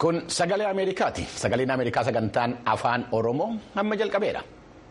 Kun sagalee Ameerikaati. Sagaleen Ameerikaa sagantaan afaan Oromoo amma jalqabeera.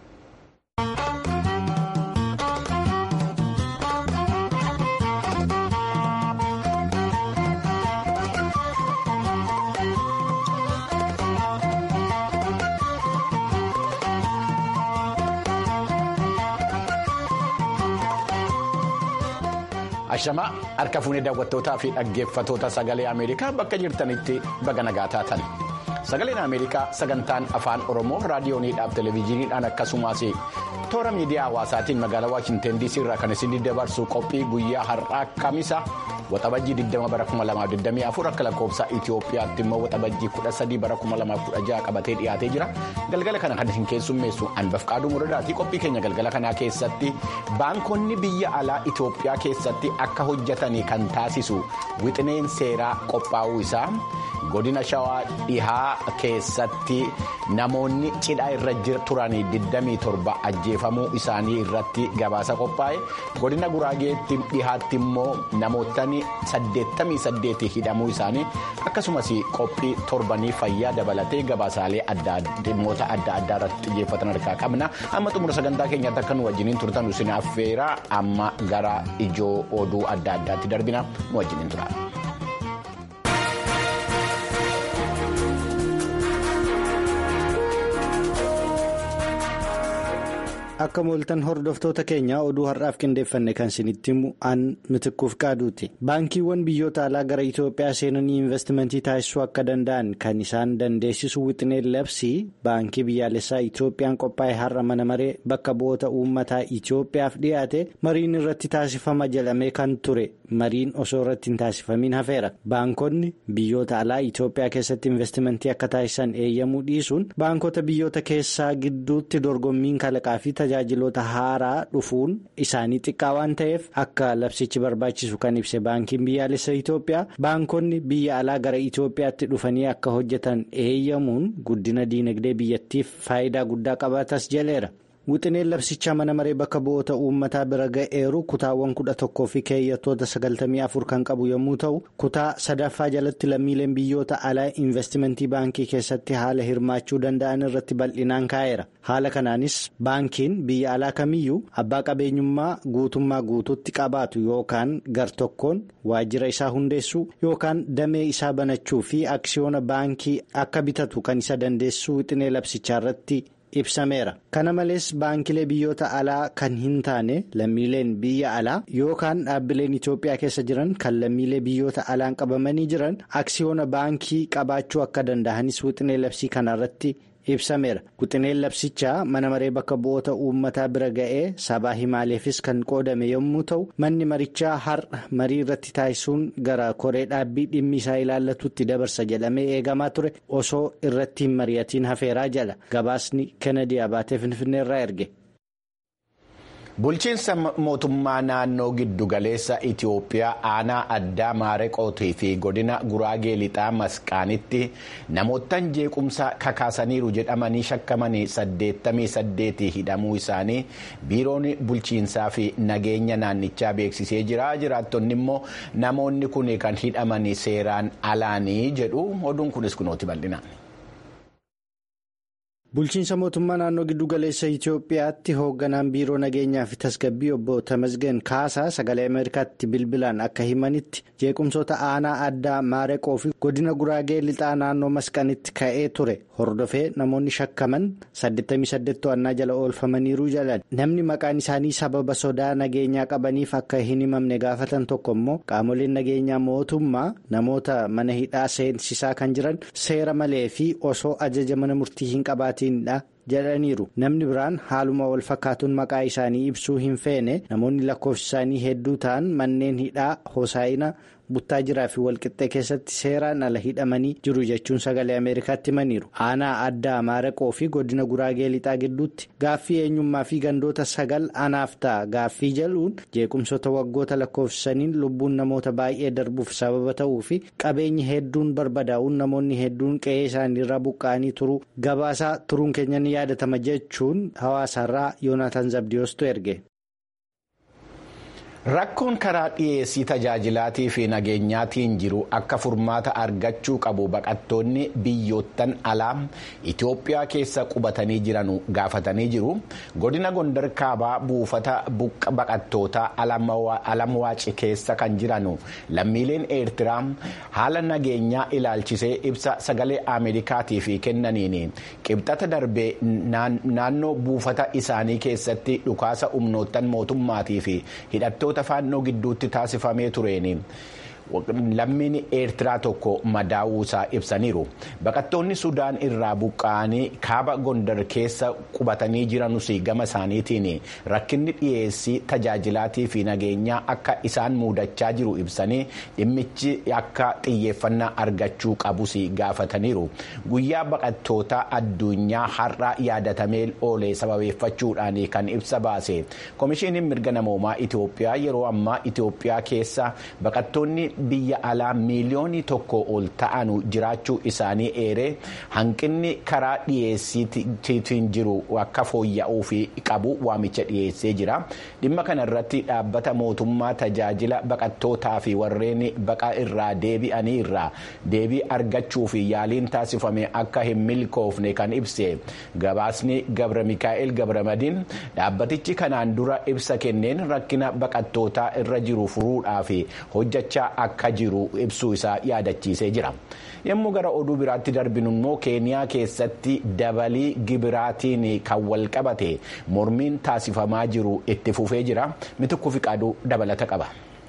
Ashamaa harka fuunee daawwattootaa fi dhaggeeffatoota sagalee Ameerikaa bakka jirtanitti baga nagaa taatan. Sagaleen Ameerikaa sagantaan afaan Oromoo raadiyooniidhaaf televezyiiniidhaan akkasumas toora miidiyaa hawaasaatiin magaalaa Waashinten DC irraa kan isin dabarsu qophii guyyaa har'aa kamisa waxabajjii 20 bara 2024 akka lakkoofsa Itoophiyaatti immoo waxabajjii 13 bara 2016 qabatee dhiyaatee jira. Galgala kana kan isin keessummeessu Anbafqaaduu Muradaati. Qophii keenya galgala kanaa keessatti baankonni biyya alaa Itoophiyaa keessatti akka hojjetanii kan taasisu wixineen seeraa qophaa'uu isaa. godina shawaa dhihaa keessatti namoonni cidhaa irra turan 27 ajjeefamuu isaanii irratti gabaasa qophaa'e godina guraageetti dhihaatti immoo namootni 88 hidhamuu isaanii akkasumas qophii torbanii fayyaa dabalatee gabaasaalee dhimmoota adda addaa irratti xiyyeeffatan harkaa qabna amma xumura sagantaa keenyaatti akka nu wajjiniin turtan isin affeera amma gara ijoo oduu adda addaatti darbina nu wajjiniin tura. akka mooltan hordoftoota keenya oduu har'aaf qindeeffanne kan isinitti himu aan mitikkuuf qaaduuti baankiiwwan biyyoota alaa gara itoophiyaa seenanii investimentii taasisuu akka danda'an kan isaan dandeessisu wixineen labsii baankii biyyaalessaa itoophiyaan qophaa'e har'a mana maree bakka bu'oota uummataa itoophiyaaf dhiyaate mariin irratti taasifama jedhamee kan ture mariin osoo irratti hin taasifamiin hafeera baankonni biyyoota alaa itoophiyaa keessatti investimentii akka taasisan eeyyamuu dhiisuun baankota biyyoota keessaa gidduutti dorgommiin kalaqaa fi tajaajiloota haaraa dhufuun isaanii xiqqaa waan ta'eef akka labsichi barbaachisu kan ibse baankiin biyyaalessa Itoophiyaa baankonni biyya alaa gara Itoophiyaatti dhufanii akka hojjetan eeyyamuun guddina diinagdee biyyattiif faayidaa guddaa qabaatas jaleera. Wixineen labsichaa mana maree bakka bu'oota uummataa bira ga'eeru kutaawwan kudha tokkoo fi keeyyattoota sagaltamii afur kan qabu yommuu ta'u kutaa sadaffaa jalatti lammiileen biyyoota alaa investimentii baankii keessatti haala hirmaachuu danda'an irratti bal'inaan kaa'eera. Haala kanaanis baankiin biyya alaa kamiyyuu abbaa qabeenyummaa guutummaa guutuutti qabaatu yookaan gar tokkoon waajjira isaa hundeessuu yookaan damee isaa banachuu fi aksiyoona baankii akka bitatu kan isa dandeessisu wixinee labsichaa irratti. ibsameera kana malees baankilee biyyoota alaa kan hin taane lammiileen biyya alaa yookaan dhaabbileen itoophiyaa keessa jiran kan lammiilee biyyoota alaan qabamanii jiran aksiyoona baankii qabaachuu akka danda'anis wixinee labsii kanarratti ibsameera wixineen labsichaa mana maree bakka bu'oota uummataa bira ga'ee sabaa himaaleefis kan qoodame yommuu ta'u manni marichaa har'a marii irratti taasisuun gara koree dhaabbii dhimmi isaa ilaallatutti dabarsa jedhamee eegamaa ture osoo irratti hin mari'atiin hafeeraa jala gabaasni kennedy abaatee finfinneerraa erge. Bulchiinsa mootummaa naannoo giddugaleessa Itoophiyaa aanaa addaa maareqootii fi godina guraagee lixaa masqaanitti namootaan jeequmsa kakaasaniiru jedhamanii shakkamanii 88 hidhamuu isaanii biiroon bulchiinsaa fi nageenya naannichaa beeksisee jira. Jiraattonni immoo namoonni kun kan hidhamanii seeraan alaanii jedhu oduun kunis kunooti bal'ina. Bulchiinsa mootummaa naannoo giddugaleessa Itoophiyaatti hoogganaan biiroo nageenyaa fi tasgabbii obbo Tamasgeen Kaasaa sagalee Ameerikaatti bilbilaan akka himanitti jeequmsoota aanaa addaa maareqoo fi godina guraagee lixaa naannoo masqanitti ka'ee ture hordofee namoonni shakkaman 88 to'annaa jala oolfamaniiru jalan namni maqaan isaanii sababa sodaa nageenyaa qabaniif akka hin himamne gaafatan tokko immoo qaamoleen nageenyaa mootummaa namoota mana hidhaa seensisaa kan jiran seera malee fi osoo ajaja mana murtii hin qabaatin. jedhaniiru namni biraan haaluma wal fakkaatuun maqaa isaanii ibsuu hin feene namoonni lakkoofsi isaanii hedduu ta'an manneen hidhaa hosaayina buttaa jiraa fi walqixxee keessatti seeraan ala hidhamanii jiru jechuun sagalee ameerikaatti himaniiru aanaa addaa maareqoo fi godina guraagee lixaa gidduutti gaaffii eenyummaa fi gandoota sagal anaaf ta'a gaaffii jaluun jeequmsoota waggoota lakkoofsisaniin lubbuun namoota baay'ee darbuuf sababa ta'uu fi qabeenyi hedduun barbadaa'uun namoonni hedduun qe'ee isaaniirraa buqqa'anii turuu gabaasaa turuun keenya ni yaadatama jechuun hawaasaarraa yoonaataan zabdiyoostu erge. Rakkoon karaa dhiyeessii tajaajilaatii fi nageenyaatiin jiru akka furmaata argachuu qabu baqattoonni biyyoottan alaa Itoophiyaa keessa qubatanii jiran gaafatanii jiru. Godina Gondar Kaabaa buufata baqattootaa Alamwaaci keessa kan jiran lammiileen Eertiraa haala nageenyaa ilaalchisee ibsa sagalee Ameerikaatiif kennaniin qibxata darbee naannoo buufata isaanii keessatti dhukaasa humnoottan mootummaatii fi hidhattoota. faannoo gidduutti taasifamee tureeni lammiin eertiraa tokko madaa'uusaa ibsaniiru baqattoonni sudaan irraa buqqa'anii kaaba gondar keessa qubatanii jiranus gama isaaniitiin rakkinni dhiyeessii tajaajilaatii fi nageenyaa akka isaan muudachaa jiru ibsanii dhimmichi akka xiyyeeffannaa argachuu qabus gaafataniiru guyyaa baqattoota addunyaa har'a yaadatamee oolee sababeeffachuudhaan kan ibsa baase komishiiniin mirga namoomaa itiyoophiyaa yeroo ammaa itiyoophiyaa keessa baqattoonni biyya alaa miiliyoonii tokko ol ta'an jiraachuu isaanii eeree hanqinni karaa dhiyeessiitiin jiru akka fooyya'uu fi qabu waamicha dhiyeessee jira dhimma kana irratti dhaabbata mootummaa tajaajila baqattootaa fi warreen baqa irraa deebi'anii irraa deebii argachuu fi yaaliin taasifame akka hin milkoofne kan ibse gabaasni gabra mikaa'el gabramadiin dhaabbatichi kanaan dura ibsa kenneen rakkina baqattootaa irra jiru furuudhaaf hojjechaa akka jiru ibsuu isaa yaadachiisee jira yommuu gara oduu biraatti darbinu immoo keeniyaa keessatti dabalii gibiraatiin kan wal qabate mormiin taasifamaa jiru itti fufee jira mitikuu fi qaaduu dabalata qaba.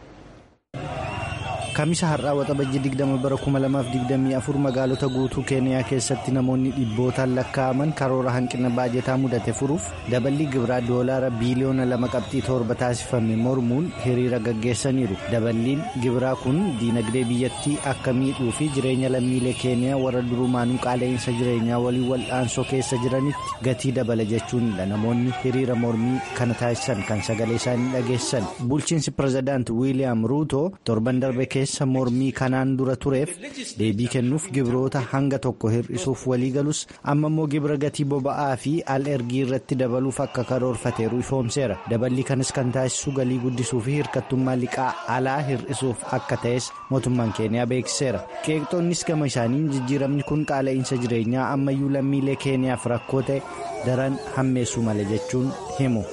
Kamisa har'aa waxabajji 20 bara 2024 magaalota guutuu keeniyaa keessatti namoonni dhibbootaan lakkaa'aman karoora hanqina baajetaa mudate furuuf dabalii gibiraa doolaara biiliyoona lama qabxii torba taasifame mormuun hiriira gaggeessaniiru dabaliin gibiraa kun diinagdee biyyattii akka miidhuu fi jireenya lammiilee keeniyaa warra durumaanuu qaala'insa jireenyaa waliin wal'aansoo keessa jiranitti gatii dabala jechuunidha namoonni hiriira mormii kana taasisan kan sagalee isaanii dhageessan bulchiinsi pirezidaanti wiiliyaam ruuto torban darbe keessa mormii kanaan dura tureef deebii kennuuf gibiroota hanga tokko hir'isuuf walii galus amma immoo gibira gatii boba'aa fi al ergii irratti dabaluuf akka karoorfateeru ifoomseera dabalii kanas kan taasisu galii guddisuu fi hirkattummaa liqaa alaa hir'isuuf akka ta'es mootummaan keeniyaa beeksiseera qeeqxoonnis gama isaaniin jijjiiramni kun qaala'insa jireenyaa ammayyuu lammiilee keeniyaaf rakkoo ta'e daran hammeessuu mala jechuun himu.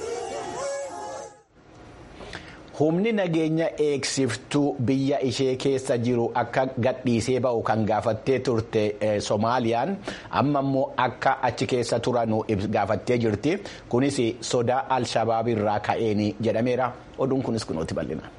humni nageenya eegsiftuu biyya ishee keessa jiru akka gadhiisee ba'u kan gaafattee turte soomaaliyaan amma immoo akka achi keessa turanu gaafattee jirti kunis sodaa al-shabaab irraa ka'een jedhameera oduun kunis kunuuti bal'ina.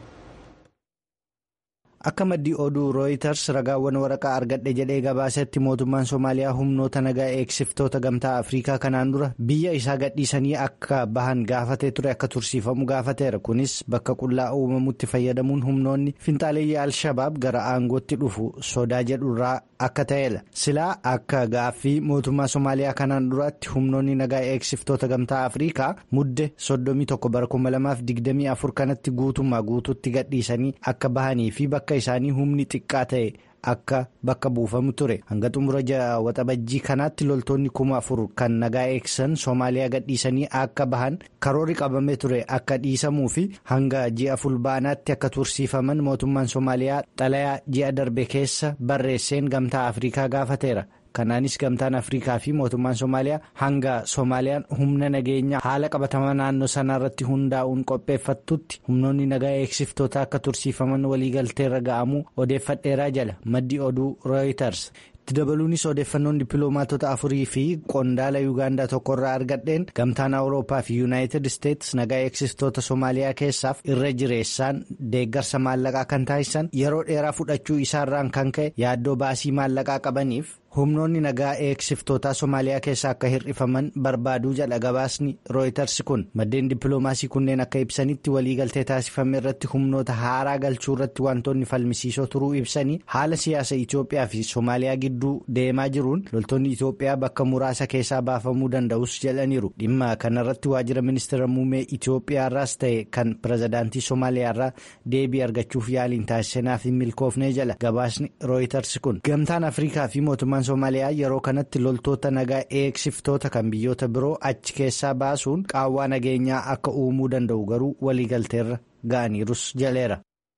Akka maddii oduu rooyiters ragaawwan waraqaa argadhe jedhee gabaasetti mootummaan Somaaliyaa humnoota nagaa eegsiftoota gamtaa Afrikaa kanaan dura biyya isaa gadhiisanii akka bahan gaafatee ture akka tursiifamu gaafateera. Kunis bakka qullaa uumamutti fayyadamuun humnoonni finxaaleeyyii Al-Shabaab gara aangootti dhufu sodaa jedhurraa akka ta'edha. Silaa akka gaaffii mootummaa Somaaliyaa kanaan duraatti humnoonni nagaa eegsiftoota gamtaa Afrikaa mudde 31 bara 2024 kanatti guutummaa guutuutti gadhiisanii akka bahanii fi bakka isaanii humni xiqqaa ta'e akka bakka buufamu ture hanga xumura waxabajjii kanaatti loltoonni kuma afur kan nagaa eegsisan soomaaliyaa gadhiisanii akka bahan karoorri qabamee ture akka dhiisamuu fi hanga ji'a fulbaanaatti akka tursiifaman mootummaan soomaaliyaa xalayaa ji'a darbe keessa barreesseen gamtaa afrikaa gaafateera. kanaanis gamtaan afrikaa fi mootummaan soomaaliyaa hanga soomaaliyaan humna nageenya haala qabatamaa naannoo sanaa irratti hundaa'uun qopheeffattutti humnoonni nagaa eegsiftoota akka tursiifaman waliigalteerra ga'amuu odeeffadheeraa jala maddi oduu rooyiters itti dabaluunis odeeffannoon dippiloomaatota afurii fi qondaala yuugaandaa tokkorraa argadheen gamtaan awurooppaa fi yuunaayitid isteetsi nagaa eegsiftoota soomaaliyaa keessaaf irra jireessaan deeggarsa maallaqaa kan taasisan yeroo dheeraa fudhachuu isaarraan kan ka'e yaaddoo baasii maallaqaa qabaniif. humnoonni nagaa eegsiftoota soomaaliyaa keessa akka hir'ifaman barbaaduu jedha gabaasni rooyiters kun maddeen dippiloomaasii kunneen akka ibsanitti waliigaltee taasifame irratti humnoota haaraa galchuu irratti wantoonni falmisiisoo turuu ibsanii haala siyaasa itiyoophiyaa fi soomaaliyaa gidduu deemaa jiruun loltoonni itiyoophiyaa bakka muraasa keessaa baafamuu danda'us jedhaniiru dhimma kanarratti waajjira ministeera muummee itiyoophiyaarraas ta'e kan pirezidaantii soomaaliyaarraa deebii argachuuf yaaliin taasisanaaf hin milkoofnee jala gabaasni rooyiters kun gamtaan afrikaa fi mootummaan soomaaliyaa yeroo kanatti loltoota nagaa eegsiftoota kan biyyoota biroo achi keessaa baasuun qaawwaa nageenyaa akka uumuu danda'u garuu waliigalteerra ga'aniirus jaleera.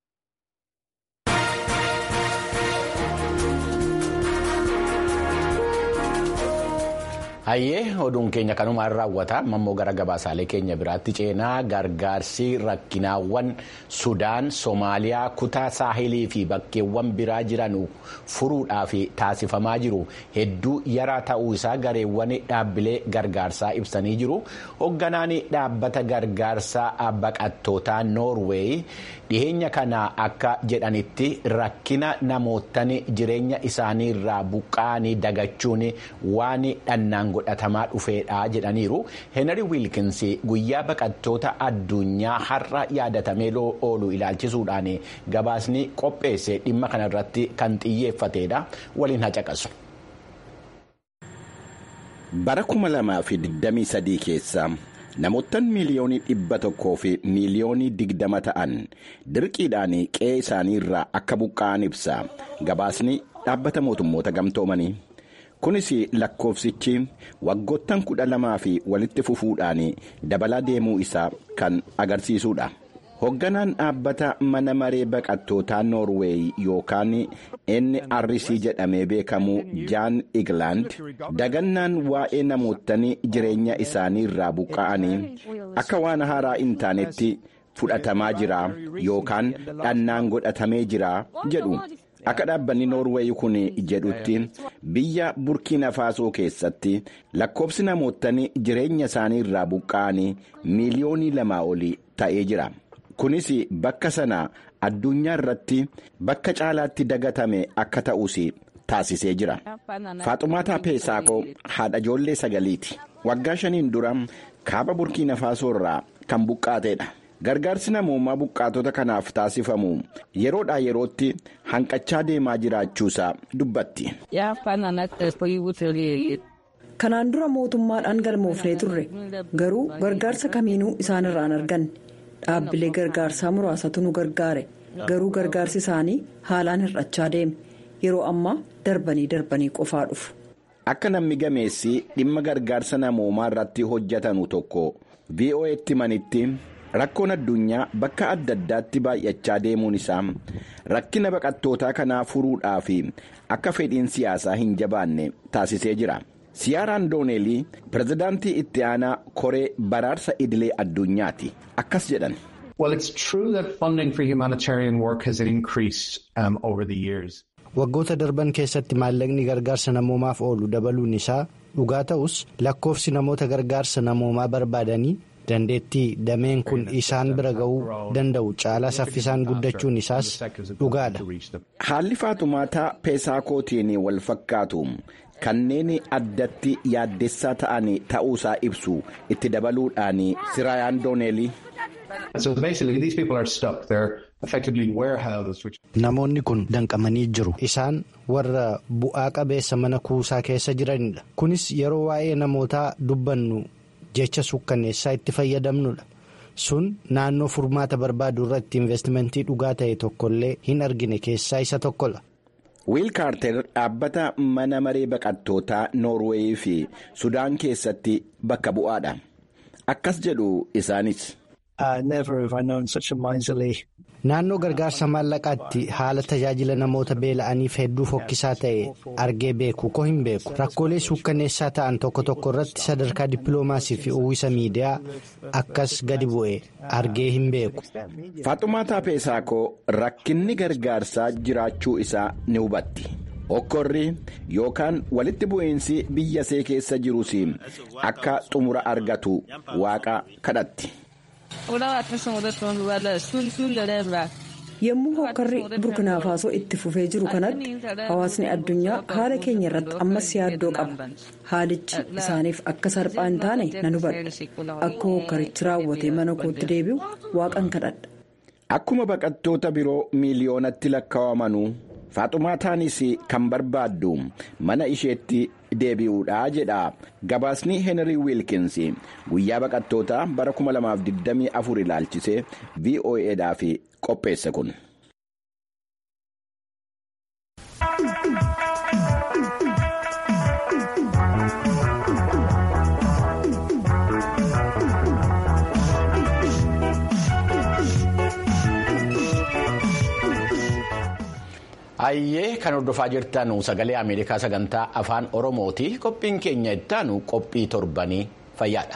Hayyee oduun keenya kanumaan raawwata ammoo gara gabaasaalee keenya biraatti ceenaa gargaarsi rakkinaawwan Sudaan Somaaliyaa kutaa saahilii fi bakkeewwan biraa jiran furuudhaaf taasifamaa jiru hedduu yaraa ta'uu isaa gareewwan dhaabbilee gargaarsaa ibsanii jiru hoogganaan dhaabbata gargaarsaa baqattootaa Noorweey dhiheenya kana akka jedhanitti rakkina namootan jireenya isaaniirraa buqqa'anii dagachuun waan dhannaan godhatamaa dhufeedha jedhaniiru heenari wiilkins guyyaa baqattoota addunyaa har'a yaadatamee oolu ilaalchisuudhaan gabaasni qopheesse dhimma kanarratti kan xiyyeeffateedha waliin hacaqasu. bara 2023 keessa namoottan miiliyoonii dhibba tokkoo fi miiliyoonii digdama ta'an dirqiidhaan qe'ee isaaniirraa akka buqqa'an ibsa gabaasni dhaabbata mootummoota gamtoomanii. kunis lakkoofsichi waggoottan kudha lamaa fi walitti fufuudhaan dabalaa deemuu isaa kan agarsiisudha. hoogganaan dhaabbata mana maree baqattootaa noorweey yookaan nrc jedhamee beekamu jaan iglaand dagannaan waa'ee namoottan jireenya isaanii irraa buqqa'anii akka waan haaraa hin taanetti fudhatamaa jira yookaan dhannaan godhatamee jira jedhu. akka dhaabbanni noorweey kun jedhutti biyya burkiina faasoo keessatti lakkoofsi namoottan jireenya isaanii irraa buqqa'anii miiliyoonii lamaa olii ta'ee jira kunis bakka sana addunyaa irratti bakka caalaatti dagatame akka ta'us taasisee jira faaxumaataa peesaakoo haadha ijoollee sagaliiti waggaa shaniin dura kaaba burkiina faasoo irraa kan buqqaateedha. gargaarsi namoomaa buqqaatota kanaaf taasifamu yeroodhaa yerootti hanqachaa deemaa jiraachuusaa dubbatti. kanaan dura mootummaadhaan galmoofnee turre garuu gargaarsa kamiinuu isaanirraan arganne dhaabbilee gargaarsaa muraasatu nu gargaare garuu gargaarsi isaanii haalaan hir'achaa deeme yeroo ammaa darbanii darbanii qofaa dhufu. akka namni gameessi dhimma gargaarsa namoomaa irratti hojjetanu tokko vo'etti manitti. rakkoon addunyaa bakka adda addaatti baay'achaa deemuun isaa rakkina baqattootaa kanaa furuudhaaf akka fedhiin siyaasaa hin jabaanne taasisee jira siyaaraan dooneelii pirezidaantii itti aanaa koree baraarsa idilee addunyaati akkas jedhan. waggoota darban keessatti maallaqni gargaarsa namoomaaf oolu dabaluun isaa dhugaa ta'us lakkoofsi namoota gargaarsa namoomaa barbaadanii. dandeettii dameen kun isaan bira ga'uu danda'u caalaa saffisaan guddachuun isaas dhugaadha. haalli faaxumaataa peesaakootiin wal fakkaatu kanneen addatti yaaddessaa ta'an ta'uusaa ibsu itti dabaluudhaan siraayaan dooneelii. namoonni kun danqamanii jiru isaan warra bu'aa qabeessa mana kuusaa keessa jiranidha kunis yeroo waa'ee namootaa dubbannu. jecha sukkanneessaa itti fayyadamnudha sun naannoo furmaata barbaadu irratti investimentii dhugaa ta'e tokkollee hin argine keessaa isa tokkodha. wiil kaarter dhaabbata mana maree baqattootaa noorweeyii fi sudaan keessatti bakka bu'aadha akkas jedhu isaanis. naannoo gargaarsa maallaqaatti haala tajaajila namoota beela'aniif hedduu fokkisaa ta'e argee beeku ko hin beeku rakkoolee suukkanneessaa ta'an tokko tokko irratti sadarkaa dippiloomaasii fi uwwisa miidiyaa akkas gadi bu'e argee hin beeku. faaxumaataa peesaakoo rakkinni gargaarsaa jiraachuu isaa ni hubatti. okkorri yookaan walitti bu'iinsi biyya see keessa jirus akka xumura argatu waaqa kadhatti. yommuu hokkarri burkinaafasoo itti fufee jiru kanatti hawaasni addunyaa haala keenya irratti ammas yaaddoo qaba haalichi isaaniif akka salphaa hin taane nan hubadha akka hokkarichi raawwatee mana kootti deebi'u waaqan kadhadha. akkuma baqattoota biroo miiliyoonatti lakkaa'amanuu faaxumaataanis kan barbaaddu mana isheetti deebi'uudha jedha gabaasni heenrii wiilkins guyyaa baqattootaa bara 2024 ilaalchisee voa'dhaaf qopheesse kun. Hayyee kan hordofaa jirtan sagalee Ameerikaa sagantaa afaan Oromooti. Qophiin keenya ittaanu qophii torbanii fayyaadha.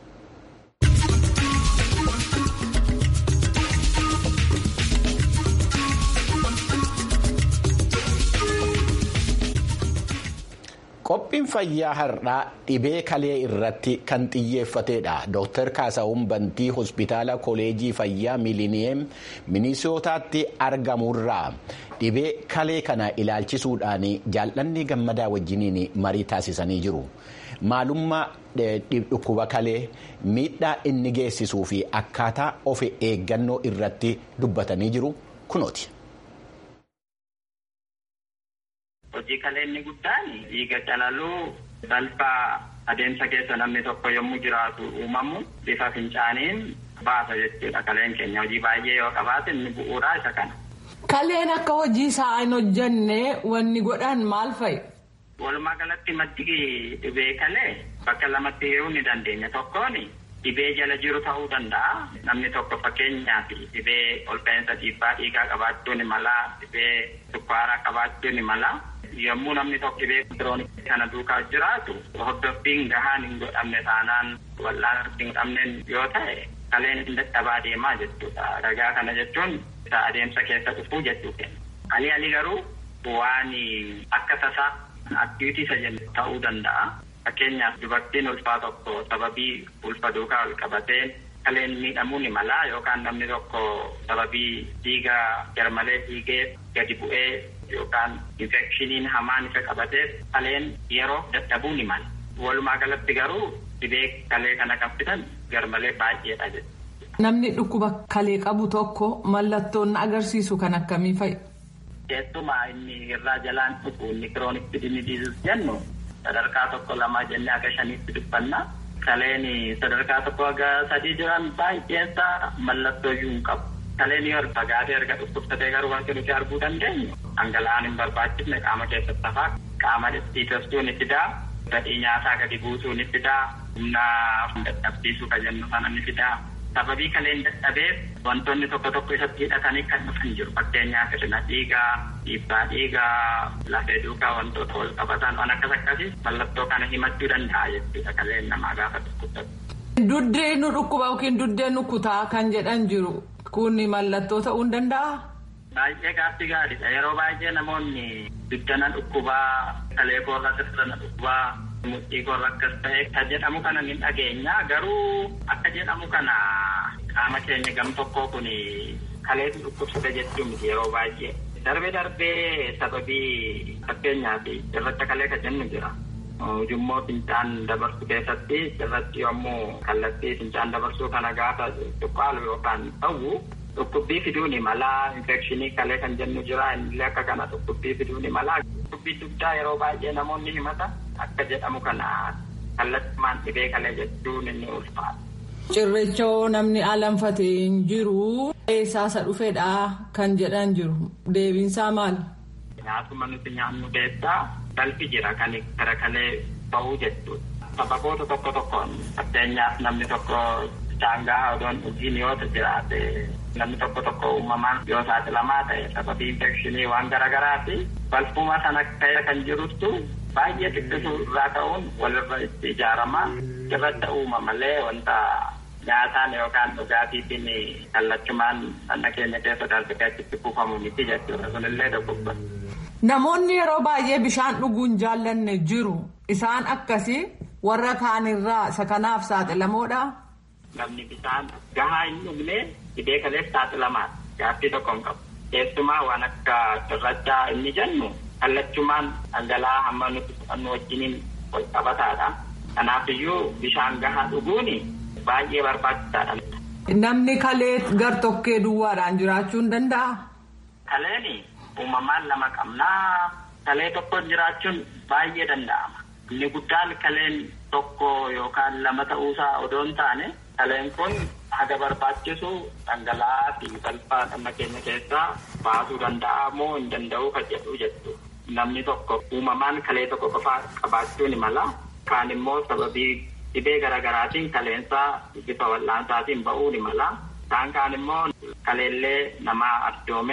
Qophiin fayyaa har'aa dhibee kalee irratti kan xiyyeeffatedha. Dooktar Kaasahuun Bantii hospitaala koleejii fayyaa miiliiniyeem minisootaatti argamurraa dhibee kalee kana ilaalchisuudhaan jaallanni gammadaa wajjiniin marii taasisanii jiru. Maalummaa dhukkuba kalee miidhaa inni geessisuu fi akkaataa of eeggannoo irratti dubbatanii jiru kunooti. Hojii kalee inni guddaan dhiiga calaluu balfaa adeemsa keessa namni tokko yommuu jiraatu uumamu bifa fincaaniin baasa jechuudha kaleen keenya hojii baay'ee yoo qabaate inni bu'uuraa isa kana. Kaleen akka hojii isaa hin hojjenne wanni godhan maal fa'i? Walumaa galatti maddi dhibee kalee bakka lamatti hiruu ni dandeenya tokkoon dhibee jala jiru ta'uu danda'a namni tokko fakkeenyaaf dhibee olka'iinsa dhiibbaa dhiigaa qabaachuu ni mala dhibee sukkaaraa qabaachuu ni mala. yommuu namni tokko dhibee kiroonikii kana duukaa jiraatu hordoffiin gahaan hin godhamne taanaan wal'aanatti hin godhamneen yoo ta'e kaleen hin dadhabaa deemaa jechuudha. Ragaa kana jechuun isa adeemsa keessa dhufuu jechuudha. Ali ali garuu waan akka tasaa aktivitii isa jennu ta'uu danda'a. Fakkeenyaaf dubartiin ulfaa tokko sababii ulfa duukaa ol qabatee kaleen miidhamuu ni mala yookaan namni tokko sababii dhiiga garmalee dhiigee gadi bu'ee yookaan infekshiniin hamaan isa qabateef kaleen yeroo dadhabuu ni mala. Walumaa galatti garuu dhibee kalee kana kan fidan garmalee baay'eedha jechuudha. Namni dhukkuba kalee qabu tokko mallattoon agarsiisu kan akkamii fa'i? Keessumaa inni irraa jalaan dhufu inni kiroonik kidnii diizis jennu sadarkaa tokko lama jennee akka shaniitti dubbanna. Kaleen sadarkaa tokko aga sadii jiran baay'eensaa mallattoo iyyuu hin qabu. Kaleen yoo fagaatee erga dhukkubsatee garuu wanti nuti arguu dandeenyu dhangala'aan hin barbaachifne qaama keessatti hafaa qaama dhiitessuu ni fidaa gadhii nyaataa gadi buusuu ni fidaa humna dadhabsiisuu kan jennu sana ni fidaa. Sababii kaleen dadhabeef wantoonni tokko tokko isatti hidhatanii kan dhufan jiru fakkeenyaaf hir'ina dhiigaa dhiibbaa dhiigaa lafee duukaa wantoota wal qabatan waan akkas akkasii mallattoo kana himachuu danda'a jechuudha kaleen namaa gaafa dhukkubsatu. Duddee nu dhukkuba yookiin duddee nu kutaa kan jedhan jiru kun mallattoo ta'uu ni danda'a. Baay'ee gaaffii gaariidha yeroo baay'ee namoonni duddana dhukkubaa kalee koorra sirna dhukkubaa mudhii koorra akkas ta'e kan jedhamu kana ni dhageenya garuu akka jedhamu kana qaama keenya gam tokkoo kun kaleetu dhukkubsate jechuun yeroo baay'ee. Darbee darbee sababii fakkeenyaaf irratti kalee kan jennu jira. Ujummoo fincaan dabarsuu keessatti irratti yommuu kallattii fincaan dabarsuu kana gaafa tuqqaalu yookaan ta'u dhukkubbii fiduu ni mala infekshinii kalee kan jennu jira illee akka kana dhukkubbii fiduu ni mala. Dhukkubbii dugdaa yeroo baay'ee namoonni himata akka jedhamu kana kallattumaan dhibee kalee jechuun inni ulfaata. Cirrachoo namni alanfate hin jiru eessaasa dhufedha kan jedhan jiru deebiinsaa maali? Nyaatuma nuti nyaannu keessaa balfi jira kan gara kalee bahuu jechuudha. Sababoota tokko tokkoon fakkeenyaaf namni tokko daangaa odoon dhugiin yoo jiraate namni tokko tokko uumamaan yoo saaxilamaa ta'e sababii infekshinii waan garaagaraati balfuma sana ta'e kan jiruttu baay'ee xiqqisuu irraa ka'uun walirra itti ijaaramaa irratti uuma malee wanta nyaataan yookaan dhugaatiitiin kallachumaan dhagna keenya keessa darbee achitti kuufamu miti jechuudha sunillee dogoggora. Namoonni yeroo baay'ee bishaan dhuguun jaallanne jiru isaan akkasii warra kaanirraa isa kanaaf saaxilamoodha. Namni bishaan gahaa hin dhugne dhibee kaleef saaxilamaadha. Gaaffii tokko hin qabu. Keessumaa waan akka cirrachaa inni jennu kallachumaan dhangala'aa hamma nuti fudhannu wajjiniin wal qabataadha. Kanaafiyyuu bishaan gahaa dhuguun baay'ee barbaachisaadha. Namni kalee gar-tokkee duwwaadhaan jiraachuu hin danda'a? Kaleen uumamaan lama qabnaa. Kalee tokkoon jiraachuun baay'ee danda'ama. Inni guddaan kaleen tokko yookaan lama ta'uusaa odoo hin taane kaleen kun haga barbaachisu dhangala'aa fi balfaa dhagna keenya keessaa baasuu danda'a moo hin danda'u kan jedhu jechuudha. Namni tokko uumamaan kalee tokko qofaa qabaachuu ni mala. Kaan immoo sababii dhibee garaagaraatiin kaleensaa bifa wal'aansaatiin ba'uu ni mala. Kaan kaan immoo kaleellee namaa arjoomee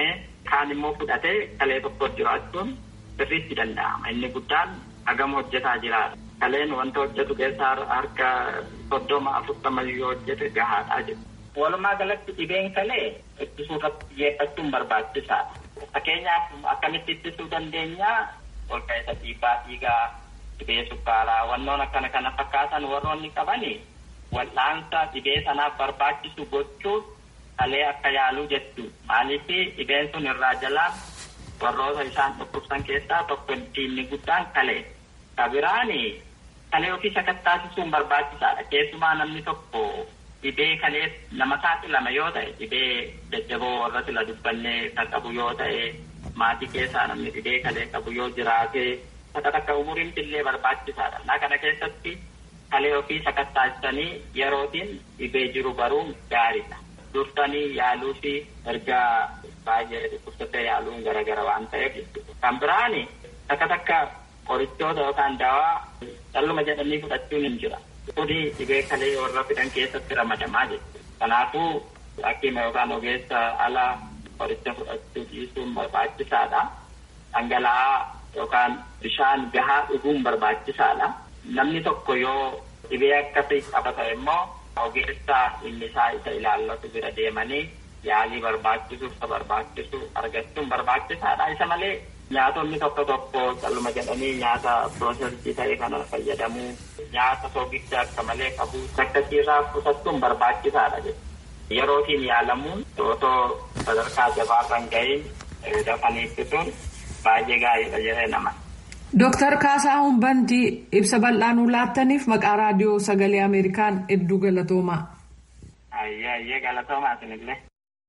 kaan immoo fudhatee kalee tokko jiraachuun sirriitti danda'ama. Inni guddaan hagam hojjetaa jiraata. Kaleen wanta hojjetu keessaa harka soddoma afurtama yoo hojjete gahaadhaa jiru. Walumaa galatti dhibeen kalee ittisuu irratti xiyyeeffachuun barbaachisaadha. Fakkeenyaaf akkamitti ittisuu dandeenya ol ka'isa dhiibbaa dhiigaa dhibee sukkaaraa wannoon akkana kana fakkaatan warroonni qabani wal'aansa dhibee sanaaf barbaachisu gochuun kalee akka yaaluu jechuudha. Maaliif dhibeen sun irraa jalaan warroota isaan dhukkubsan keessaa tokko inni guddaan kalee. Kabiraani kalee ofii sakattaasisuun barbaachisaadha. Keessumaa namni tokko dhibee kalee nama saaxilama yoo ta'e dhibee jajjaboo warra sila dubbannee kan qabu yoo ta'e maatii keessaa namni dhibee kalee qabu yoo jiraate takka takka umuriin illee barbaachisaadha. Naa kana keessatti kalee ofii sakattaasisanii yerootiin dhibee jiru baruun gaariidha. Dursanii yaaluu fi erga baay'ee dhukkubsattee yaaluun garaagara waan ta'eef kan biraani takka takka qorichoota yookaan dawaa calluma jedhanii fudhachuun hin jira. Kuni dhibee kalee warra fidan keessatti ramadamaa jechuudha. Kanaafuu hakiima yookaan ogeessa ala qoricha fudhachuu dhiisuun barbaachisaadha. Dhangala'aa yookaan bishaan gahaa dhuguun barbaachisaadha. Namni tokko yoo dhibee akkasii qabata immoo ogeessa inni isaa isa ilaallatu bira deemanii yaalii barbaachisu isa barbaachisu argachuun barbaachisaadha. Isa malee nyaatonni tokko tokko calluma jedhanii nyaata piroosesii ta'e kana fayyadamuu nyaata soogicha akka malee qabu sakkasiirraa qusachuun barbaachisaadha jechuudha. Yerootiin yaalamuun otoo sadarkaa jabaa kan gahin dafanii ittisuun baay'ee gaariidha jedhee nama. Dooktar Kaasaa Humbantii ibsa bal'aa nuu laattaniif maqaa raadiyoo sagalee Ameerikaan hedduu galatoomaa. Ayyee ayyee galatoomaa isinillee.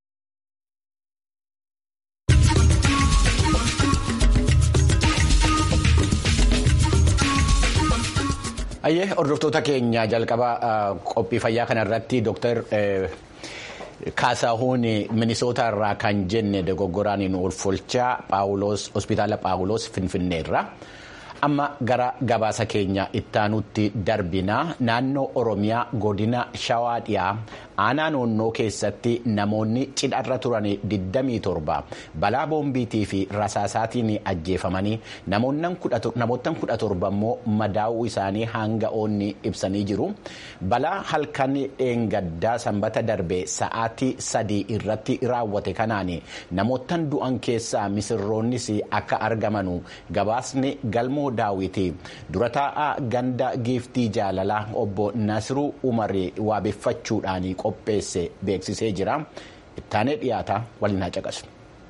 Ayyee hordoftoota keenya jalqaba qophii fayyaa kanarratti dooktar Kaasahuun Minisoota irraa kan jenne dogoggoraan nu ulfolchaa Paawuloos hospitaala Paawuloos Finfinneerra. Amma gara gabaasa keenya ittaanutti darbina naannoo Oromiyaa godina Shawaa dhiyaa aanaa noonnoo keessatti namoonni cidharra turan 27 balaa boombiitii fi rasaasaatiin ajjeefamanii namoottan 17 immoo madaa'uu isaanii hanga'oonni ibsanii jiru. Balaa halkan dheengaddaa sanbata darbe sa'aatii sadii irratti raawwate kanaan namoottan du'an keessaa misirroonnis akka argamanu gabaasni galmoo daawwiti dura taa'aa ganda giiftii jaalalaa obbo Nasiruu Umarii waabeffachuudhaan qopheesse beeksisee jira. Ittaanee dhiyaata waliin haa caqasu.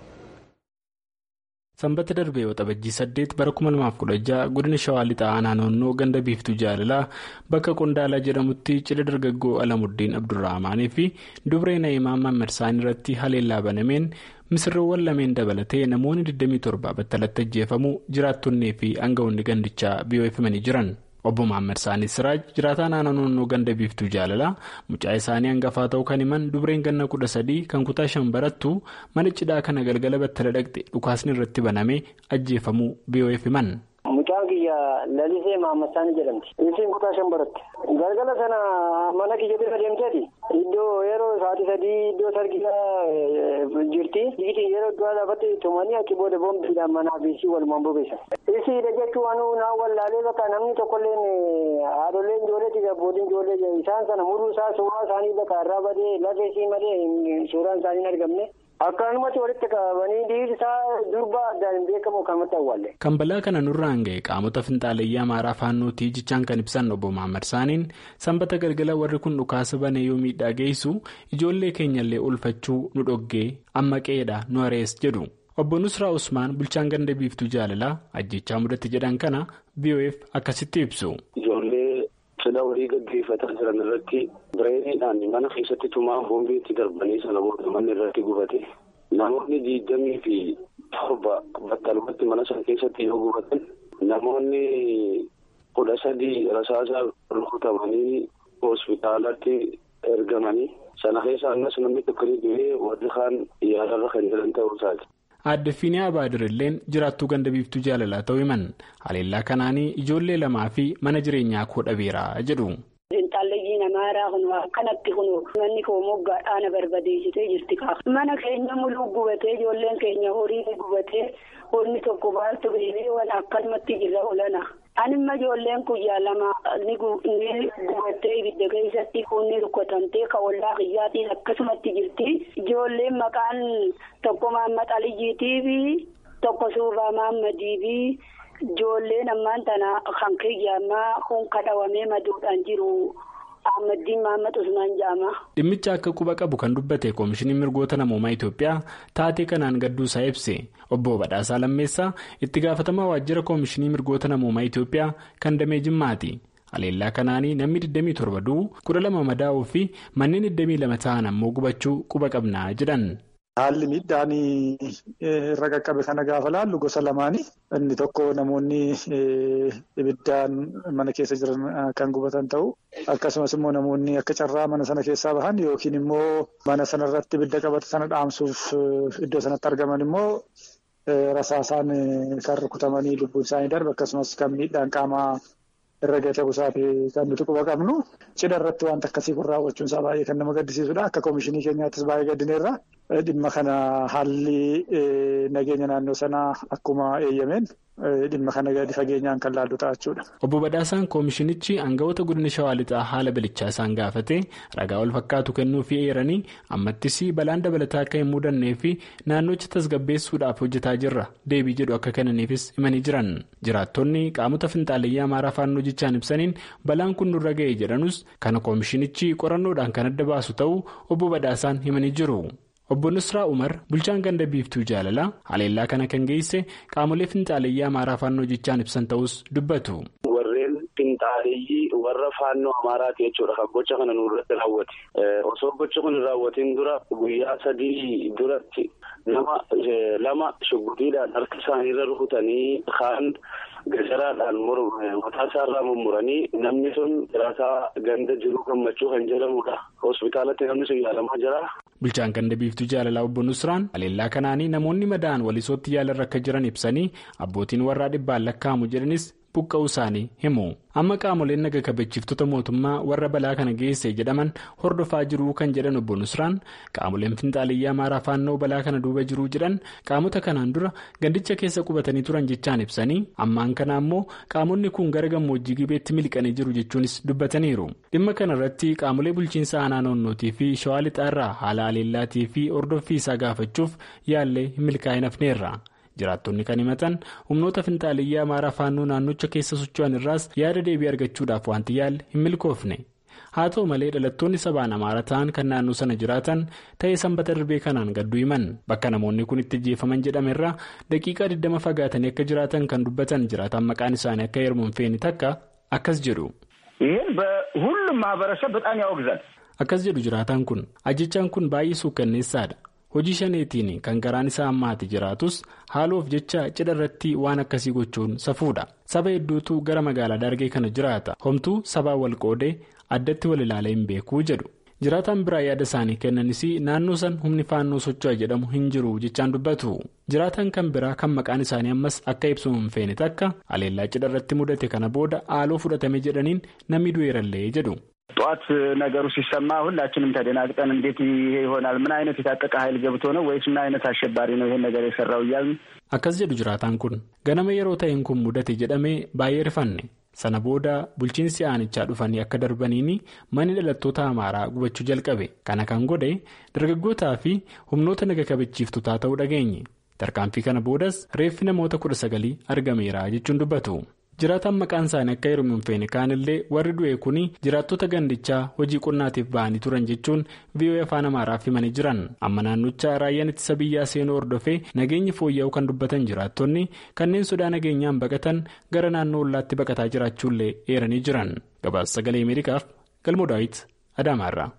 Sanbata darbee waxabajjii saddeet bara 2016 godina shawaa lixaa aanaa noonnoo ganda biiftuu jaalalaa bakka qondaalaa jedhamutti cidha dargaggoo alamuddin abdurrahmaanii fi dubree na'imaa mammarsaan irratti haleellaa banameen misirroowwan lameen dabalatee namoonni 27 battalatti ajjeefamuu jiraattonnii fi aangawoonni gandichaa biyyoofamanii jiran. obbo Maammed Saanii Siraaj jiraataa naannoo noonnoo ganda biiftuu jaalalaa mucaa isaanii hangafaa ta'uu kan himan dubreen ganna kudha sadii kan kutaa shan barattu mana cidhaa kana galgala battala dhaqxe dhukaasni irratti banamee ajjeefamuu biyyoef himan. Mucaan kiyya lalisee Maammed Saanii jedhamti. Isiin kutaa shan baratte. Galgala sana mana kiyya bira deemteeti. Iddoo yeroo sa'aatii sadii iddoo sargisaa jirti. Dhiitii yeroo du'a lafatti tumanii achi booda boombiidhaan manaa fi isii walumaan bobeessan. Isiidha jechuun naa wallaalee bakka namni tokkolleen haadholeen ijoolleeti abbootiin ijoollee isaan sana muruu isaa suuraa isaanii bakka irraa badee lafee isii malee suuraan isaanii hin argamne. Akkanumatti walitti qabanii dhiirri isaa durba addaan hin beekamu kanumatti awwaalle. Kan balaa kana nurraan ga'e qaamota finxaaleyyii amaaraa faannootii jechaan kan ibsan obbo Maammed Saaniin sanbata galgala warri kun dhukaasa banee yoo miidhaa geessu ijoollee keenyallee ulfachuu nu dhoggee amma qeedha nu arees jedhu. Obbo Nusraa Usmaan bulchaan ganda biiftuu jaalalaa ajjechaa mudatti jedhan kana BOF akkasitti ibsu. Cidha walii gaggeeffataa jiran irratti bireeniidhaan mana keessatti tumaa boombiitti darbanii sana booda manni irratti gubate. Namoonni digdamii fi torba battalumatti mana sana keessatti yoo gubatan namoonni kudha sadii rasaasa rukutamanii hospitaalatti ergamanii sana keessa ammas namni tokko ni du'ee warri kaan yaalarra kan jiran ta'uu isaati. Aadde Fiinee Abaadirrilleen jiraattuu ganda biiftuu jaalalaa ta'uu himan haleellaa kanaanii ijoollee lamaa fi mana jireenyaa koo dhabeera jedhu. finxaalleyyii namaaraa kun akkanatti kun manni koo moggaadhaan barbadeessitee jirti kaa mana keenya muluu gubatee ijoolleen keenya horii gubatee honni tokko baaltu beekee waan akkanumatti jirra olana. Anima ijoolleen guyyaa lama ni gubattee ibidda keessatti kunni rukkatamtee ka ollaa kiyyaatiin akkasumatti jirti. Ijoolleen maqaan tokko Mahammad Aliyyiitii fi tokko Suufaa Mahammadii fi ijoolleen ammaan tana kan kiyyaamaa kun kadhawamee maduudhaan jiru. Ahmadiin Mahammad Usmaan Jaamaa. Dhimmicha akka quba qabu kan dubbate koomishiniin mirgoota namoomaa Itoophiyaa taatee kanaan gadduusaa ibse obbo Badhaasaa Lammeessaa itti gaafatamaa waajjira koomishinii mirgoota namoomaa Itoophiyaa kan damee Jimmaati. Haleellaa kanaanii namni 27 du'u 12 madaa'uu fi manneen 22 ta'an ammoo gubachuu quba qabnaa jedhan. Haalli miidhaan irra qaqqabe kana gaafa laallu gosa lamaani. Inni tokko namoonni ibiddaan mana keessa jiran kan gubatan ta'u akkasumas immoo namoonni akka carraa mana sana keessaa bahan yookiin immoo mana sana irratti ibidda qabate sana dhaamsuuf iddoo sanatti argaman immoo rasaasaan kan rukutamanii lubbuun isaanii darbe akkasumas kan miidhaan qaamaa irra gate busaati kan nuti quba qabnu. Cidha irratti wanta akkasii kun raawwachuun isaa baay'ee kan nama gaddisiisudha. Akka koomishinii keenyaattis baay'ee gaddineerra. Dhimma kana haalli nageenya naannoo sanaa akkuma eeyyameen dhimma kana gadi fageenyaan kan laallu ta'a jechuudha. Obbo Badhaasaan koomishinichi aangawoota godina Shawaa Lixaa haala bilichaa isaan gaafate ragaa wal fakkaatu kennuufii eeranii ammattis balaan dabalataa akka hin mudannee fi naannocha tasgabbeessuudhaaf hojjetaa jirra deebii jedhu akka kennaniifis himanii jiran. Jiraattonni qaamota finxaaliyyaa amaaraa faannoo jechaan ibsaniin balaan kun nurra ga'e jedhanus kana koomishinichi qorannoodhaan kan adda baasu ta'uu obbo Badhaasaan himanii jiru. Obbo Nusraa Umar bulchaan ganda biiftuu jaalalaa haleellaa kana kan geesse qaamolee finxaaliyyaa amaaraa faannoo jechaan ibsan ta'us dubbatu. Warreen finxaaliyyii warra faannoo amaaraati jechuudha kan gocha kana nurratti raawwate. Osoo gocha kun raawwatiin dura guyyaa sadii duratti nama lama shugguxiidhaan harka isaaniirra rukutanii kaan gajaraadhaan mataa isaarraa mummuranii namni sun jiraataa ganda jiruu gammachuu kan jedhamudha. Hospitaalatti namni sun yaalamaa jira. Bulchaan ganda biiftuu jaalalaa obbo Nusraan haleellaa kanaanii namoonni madaa'an walisootti yaalarra akka jiran ibsanii abbootiin warraa dhibbaan lakkaa'amu jedhanis buqqa'uu isaanii himu. Amma qaamoleen naga kabachiiftota mootummaa warra balaa kana geesse jedhaman hordofaa jiruu kan jedhan obbo Nusraan qaamoleen finxaaliyyaa amaaraa faannoo balaa kana duuba jiruu jedhan qaamota kanaan dura gandicha keessa qubatanii turan jechaan ibsanii ammaan kana ammoo qaamonni kun gara gammoojjii gibeetti miliqanii jiru jechuunis dubbataniiru. Dhimma kana irratti qaamolee bulchiinsa aanaa naannootii fi shawaa lixaarraa haala haleellaatii fi hordoffii isaa gaafachuuf yaallee hin milkaa'in hafneerra. jiraattonni kan himatan humnoota finxaaliyyaa amaaraa faannoo naannocha keessa socho'an irraas yaada deebii argachuudhaaf wanti yaalle hin milkoofne haa ta'u malee dhalattoonni sabaan amaara ta'an kan naannoo sana jiraatan ta'ee sanbata darbee kanaan gadduu himan bakka namoonni kun itti ajjeefaman jedhame irraa daqiiqaa 20 fagaatanii akka jiraatan kan dubbatan jiraatan maqaan isaanii akka heermuun feeni takka akkas jedhu. ይህን በሁሉም ማህበረሰብ በጣም ያወግዛል። akkas jedhu jiraataan kun ajjechaan kun baay'ee suukkanneessaadha. hojii shaneetiin kan garaan isaa ammaati jiraatus haaloof jecha cidha irratti waan akkasii gochuun safuudha saba hedduutu gara magaalaa dargee kana jiraata homtuu sabaa wal qoodee addatti wal ilaalee hin beekuu jedhu jiraataan biraa yaada isaanii kennanis naannoo san humni faannoo socho'a jedhamu hin jiru jechaan dubbatu jiraataan kan biraa kan maqaan isaanii ammas akka ibsu hin feene takka haleellaa cidha irratti mudate kana booda haaloo fudhatame jedhaniin namni du'eerallee jedhu. ጠዋት ነገሩ ሲሰማ ሁላችንም ተደናግጠን እንዴት ይሄ ይሆናል? ምን አይነት የታጠቀ ኃይል ገብቶ ነው ወይስ ምን አይነት አሸባሪ ነው ይሄን ነገር የሰራው እያልን akkas jedhu jiraataan kun ganama yeroo ta'een kun mudate jedhamee baay'ee rifanne sana booda bulchiinsi aanichaa dhufanii akka darbaniin manni dhalattoota amaaraa gubachuu jalqabe kana kan godhe dargaggootaa fi humnoota naga kabachiiftotaa ta'uu dhageenye tarkaanfii kana boodas reeffi namoota kudha sagalii argameera jechuun dubbatu. jiraataan maqaan isaanii akka heerumu hin feene kaanillee warri du'e kun jiraattota gandichaa hojii qonnaatiif ba'anii turan jechuun VOA afaan amaaraaf himanii jiran amma naannocha raayyaan ittisa biyyaa seenuu hordofee nageenyi fooyya'uu kan dubbatan jiraattonni kanneen sodaa nageenyaan baqatan gara naannoo ollaatti baqataa jiraachuullee eeranii jiran gabaasa sagalee ameerikaaf galmoo daawit adaamaarra.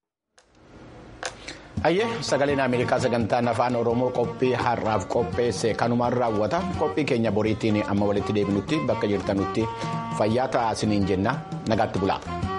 Ayyee sagaleen Ameerikaa sagantaan afaan Oromoo qophii har'aaf qopheesse kanumaan raawwata qophii keenya boriitiin amma walitti deebinutti bakka jirtanutti fayyaa ta'aa isiniin jenna nagaatti bulaa.